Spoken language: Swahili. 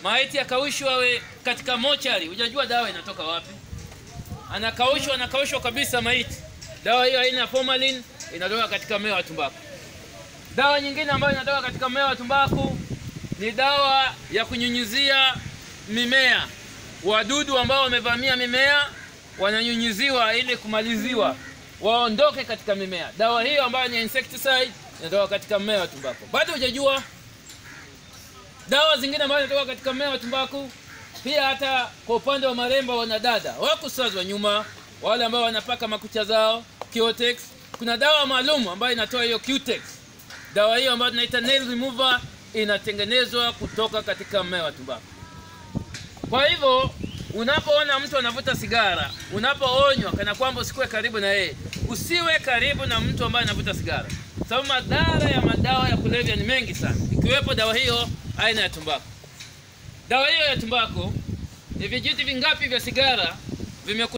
maiti yakaushwa we katika mochari, hujajua dawa inatoka wapi. Anakaushwa, anakaushwa kabisa maiti. Dawa hiyo aina ya formalin inatoka katika mmea wa tumbaku. Dawa nyingine ambayo inatoka katika mmea wa tumbaku ni dawa ya kunyunyizia mimea. Wadudu ambao wamevamia mimea wananyunyiziwa ili kumaliziwa waondoke katika mimea. Dawa hiyo ambayo ni insecticide inatoka katika mmea wa tumbaku. Bado hujajua dawa zingine ambazo zinatoka katika mmea wa tumbaku. Pia hata kwa upande wa marembo, wanadada wako sasa wa nyuma, wale ambao wanapaka makucha zao Cutex, kuna dawa maalum ambayo inatoa hiyo Cutex. Dawa hiyo ambayo tunaita nail remover inatengenezwa kutoka katika mmea wa tumbaku. Kwa hivyo unapoona mtu anavuta sigara, unapoonywa kana kwamba usikuwe karibu na yeye, usiwe karibu na mtu ambaye anavuta sigara, sababu madhara ya madawa ya kulevya ni mengi sana, ikiwepo dawa hiyo aina ya tumbaku. Dawa hiyo ya tumbaku ni vijiti vingapi vya sigara vime